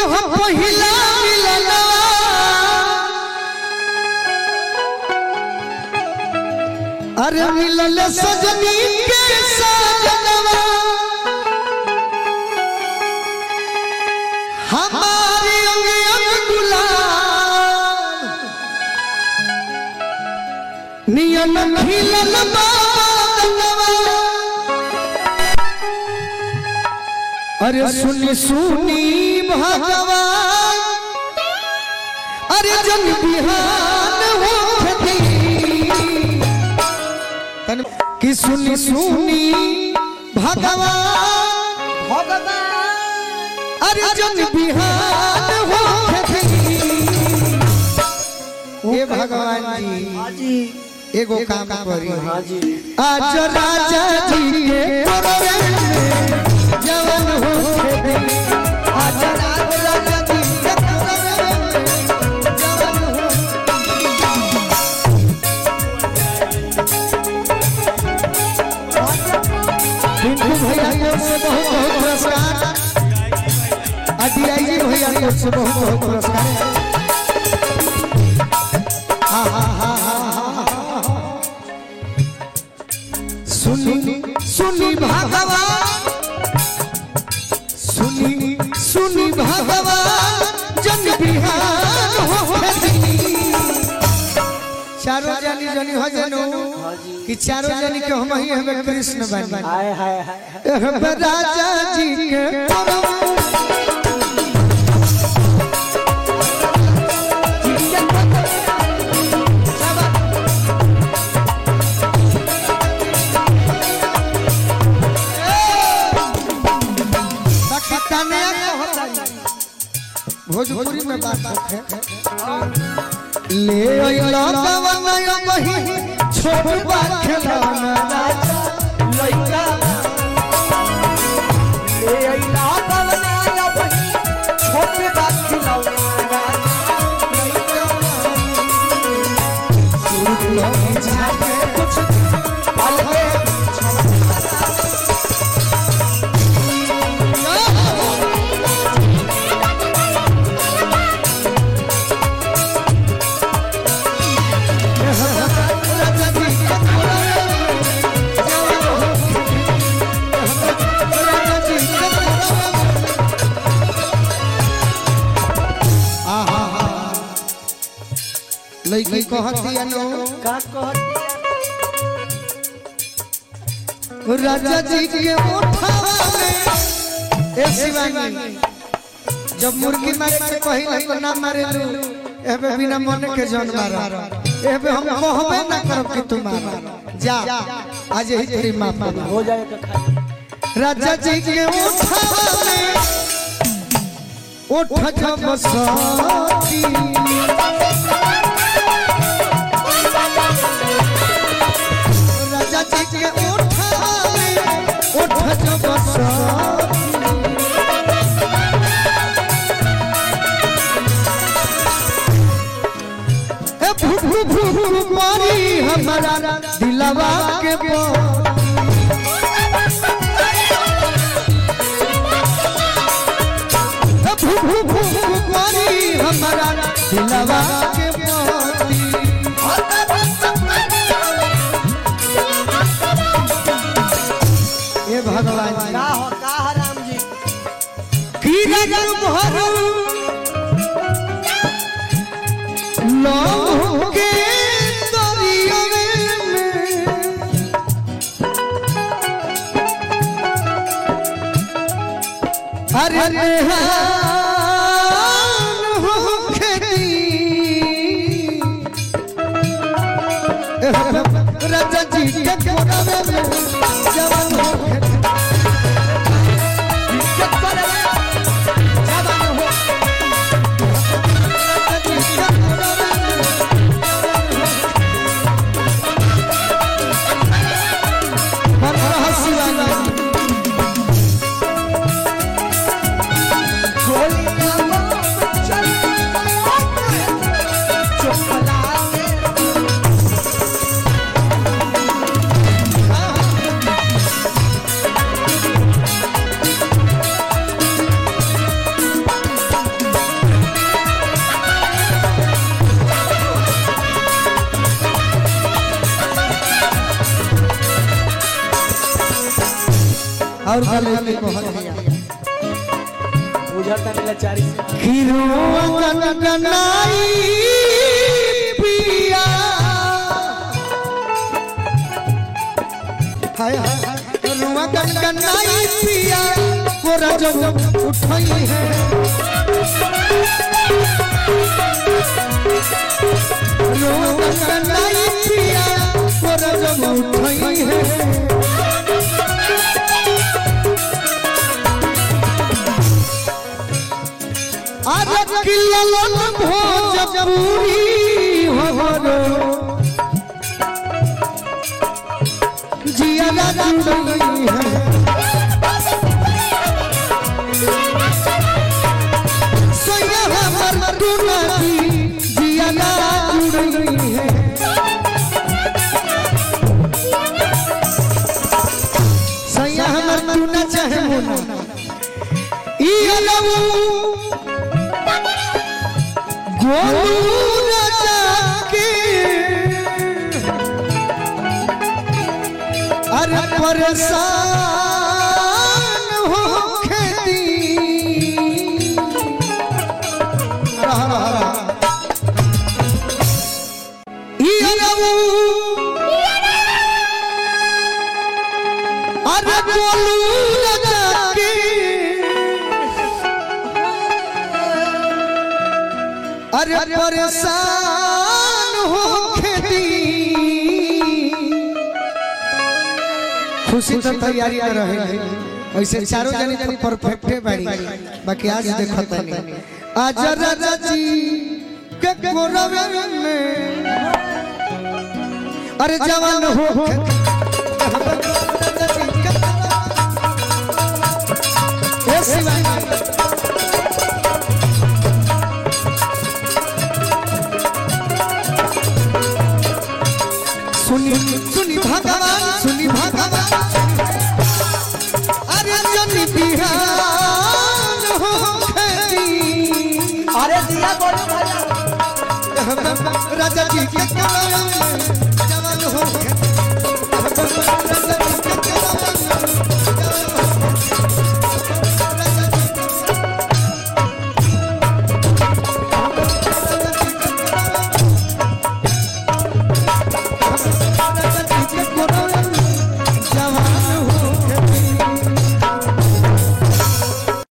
जहाँ पहिला मिलनवा अरे मिलल सजनी के सजनवा हमारी अंग अंग गुलाब नियन खिलल बादलवा अरे सुनी सुनी भगवान अरे जन बिहान हो तन कि सुनी सुनी भगवान अरे जन बिहान हो हे भगवान जी एगो काम करी आज राजा जी के करवे में जवन हो आज राजा जी के करवे में जवन हो पिंटू भैया की ओर से बहुत बहुत पुरस्कार अदियाई भैया की ओर से बहुत बहुत पुरस्कार हा हा हा हा हा सुनी सुनी भगवान सुनी सुनी भगवान जन बिहार हो चारों जनी जनी हो जनु कि चारों जनी के हम ही हमें कृष्ण बन हाय हाय हाय एह राजा जी के परम कन्या भोजपुरी में बात रखे ले अइला कवनय मही छोट बा खेलौना राजा लइका ले अइला पवना लपही छोटे बात खिलौना कुछ पल में लड़की कहती अनु का कहती राजा जी के उठावा में ए शिवानी जब मुर्गी मारे के कही को ना मारे लू एबे बिना मन के जन मारा एबे हम कहबे ना करब कि तू मार जा आज ही तेरी माफ कर हो जाए तो खा राजा जी के उठावा में उठ जब सती राजा जी के उठावा में उठ जब सती ए भू भू भू भू मारी हमारा दिलवा के बोल ए भू भू भू भू मारी हमारा दिलवा के मोती ए भगवान जी का हो का है राम जी की नजर भरू लौह के दरिया में अरे नेहान हो खेती राजा जी के कोरवे में जवान हो खेती जवान हो राजा जी के कोरवे में मन रहा शिवानी और गले में कहत दिया बुझता मिला चारी से किरुआ गनगनाई पिया हाय हाय किरुआ गनगनाई पिया कोरा जब उठाई है किरुआ गनगनाई पिया कोरा जब उठाई है आज किलन भोजपुरी हो जिया जुड़ी है सोया हमर दुनारी जिया जुड़ी है सोया हमर दुना चाहे मुना ई अलऊ गोलू राजा के अरे परेशान हो खेती रहा रहा रहा ई अरबू अरे गोलू राजा के अरे परेशान हो खेती खुशी तो तैयारी में रहे ऐसे चारों जने तो परफेक्टे बाड़ी बाकी आज देखो तनी आज राजा जी के कोरवे में अरे जवान हो ए शिवाजी सुनी सुनी भगवान सुनी भगवान अरे जनी बिहान हो खेती अरे दिया बोलो भैया राजा जी के कलम में जवान हो खेती